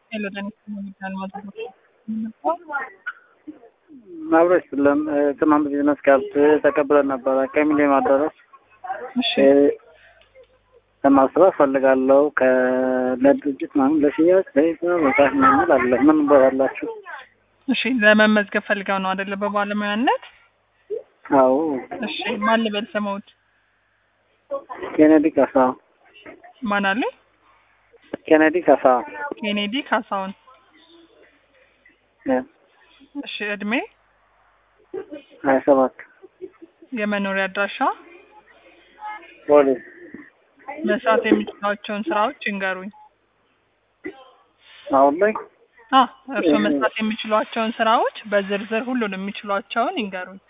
አብረሽ ስለም ትናንት ቢዝነስ ካርድ ተቀብለን ነበረ ከሚሊዮን አዳራሽ እሺ ለማስራት ፈልጋለሁ ለድርጅት ምናምን ለሽያጭ ለሂሳብ መጽሐፍ ምናምን አለ ምን በላላችሁ? እሺ ለመመዝገብ ፈልገው ነው አይደለ? በባለሙያነት አዎ እሺ ማን ልበል ስመውት? ኬኔዲ ካሳ ማን አለ? ኬኔዲ ካሳ ኬኔዲ ካሳሁን። እ እሺ እድሜ፣ ሀያ ሰባት የመኖሪያ አድራሻ፣ ፖሊስ መስራት የሚችሏቸውን ስራዎች ይንገሩኝ። አሁን ላይ አ እርስዎ መስራት የሚችሏቸውን ስራዎች በዝርዝር ሁሉንም የሚችሏቸውን ይንገሩኝ።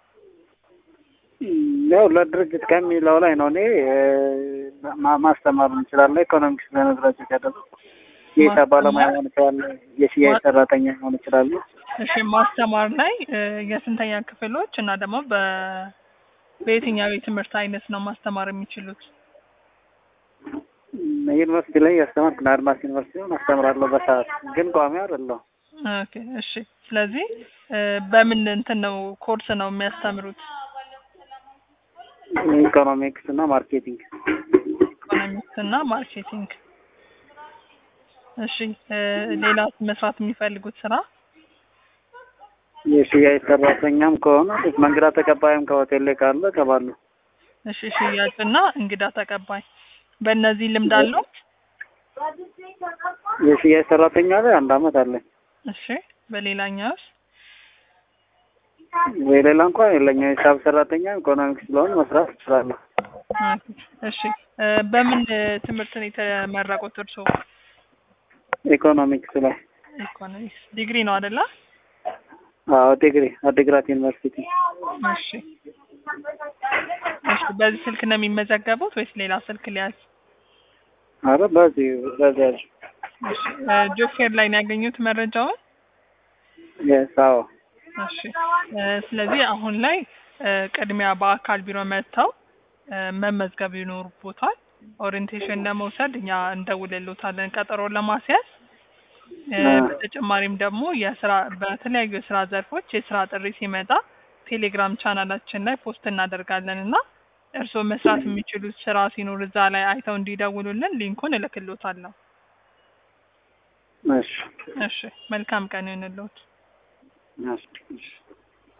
ያው ለድርጅት ከሚለው ላይ ነው። እኔ ማ- ማስተማር እንችላለን። ኢኮኖሚክስ ለመዝራቸው ያደረጉ የሂሳብ ባለሙያ መሆን ይችላል። የሽያጭ ሰራተኛ መሆን ይችላሉ። እሺ ማስተማር ላይ እ፣ የስንተኛ ክፍሎች እና ደግሞ በ በየትኛው የትምህርት አይነት ነው ማስተማር የሚችሉት? ዩኒቨርሲቲ ላይ ያስተማርኩ ነው። አድማስ ዩኒቨርሲቲ ነው አስተምራለሁ። በሰዓት ግን ቋሚ አይደለሁ። ኦኬ እሺ። ስለዚህ እ፣ በምን እንትን ነው ኮርስ ነው የሚያስተምሩት? ኢኮኖሚክስ እና ማርኬቲንግ ኢኮኖሚክስ እና ማርኬቲንግ። እሺ እ፣ ሌላ መስራት የሚፈልጉት ስራ? የሽያጭ ሰራተኛም ከሆነ መንግዳ ተቀባይም ከሆቴል ላይ ካለ እገባለሁ። እሺ ሽያጭና እንግዳ ተቀባይ። በእነዚህ ልምድ አለው? የሽያጭ ሰራተኛ ላይ አንድ አመት አለኝ። እሺ በሌላኛውስ? የሌላ እንኳን የለኝም። የሂሳብ ሰራተኛ ኢኮኖሚክስ ስለሆነ መስራት እችላለሁ። ኦኬ፣ እሺ እ፣ በምን እ፣ ትምህርት ነው የተመረቁት እርስዎ? ኢኮኖሚክስ ላይ ኢኮኖሚክስ ዲግሪ ነው አይደለ? አዎ፣ ዲግሪ አዲግራት ዩኒቨርሲቲ። እሺ እሺ። በዚህ ስልክ ነው የሚመዘገቡት ወይስ ሌላ ስልክ ሊያዝ? አረ በዚህ በዚህ ያዥ እሺ እ፣ ጆፌር ላይ ነው ያገኙት መረጃውን? የስ አዎ እሺ እ፣ ስለዚህ አሁን ላይ እ፣ ቅድሚያ በአካል ቢሮ መጥተው እ፣ መመዝገብ ይኖርቦታል። ኦሪንቴሽን ለመውሰድ እኛ እንደውልሎታለን ቀጠሮ ለማስያዝ እ፣ አ። በተጨማሪም ደግሞ የስራ በተለያዩ የስራ ዘርፎች የስራ ጥሪ ሲመጣ ቴሌግራም ቻናላችን ላይ ፖስት እናደርጋለን እና እርስዎ መስራት የሚችሉት ስራ ሲኖር እዛ ላይ አይተው እንዲደውሉልን ሊንኩን እልክሎታለሁ። እሺ እሺ መልካም ቀን ይሁንልዎት። እሺ እሺ